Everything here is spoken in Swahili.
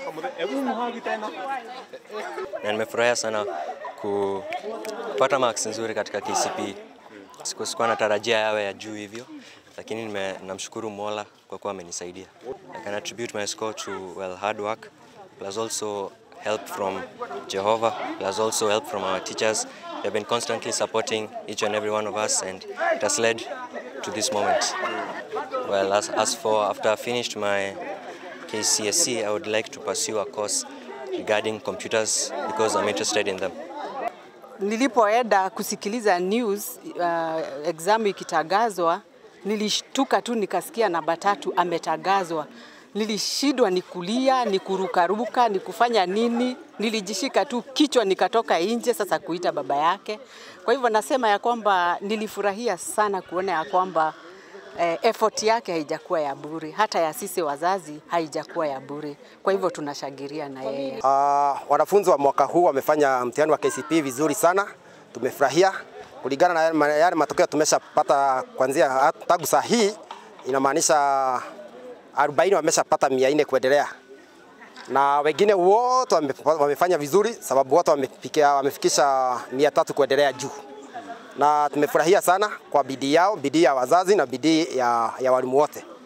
na nimefurahia sana kupata marks nzuri katika KCPE. Siku sikuwa natarajia yawe ya juu hivyo, lakini nime, namshukuru Mola kwa kuwa amenisaidia. I can attribute my score to well hard work plus also help from Jehovah plus also help from our teachers. They've been constantly supporting each and every one of us and it has led to this moment. Well, as, as for after I finished my KCSE, I would like to pursue a course regarding computers because I'm interested in them. Nilipoenda kusikiliza news uh, exam ikitangazwa, nilishtuka tu nikasikia namba tatu ametangazwa. Nilishindwa ni kulia, ni kurukaruka, ni kufanya nini. Nilijishika tu kichwa nikatoka nje sasa kuita baba yake. Kwa hivyo nasema ya kwamba nilifurahia sana kuona ya kwamba eh, effort yake haijakuwa ya bure, hata ya sisi wazazi haijakuwa ya bure. Kwa hivyo tunashangilia na yeye. Uh, wanafunzi wa mwaka huu wamefanya mtihani wa KCPE vizuri sana, tumefurahia kulingana na yale- yale matokeo tumeshapata kuanzia tangu saa hii, inamaanisha 40 wameshapata 400 kuendelea, na wengine wote wame- wamefanya vizuri, sababu wote wamefikia- wamefikisha 300 kuendelea juu, na tumefurahia sana kwa bidii yao, bidii ya wazazi na bidii ya, ya walimu wote.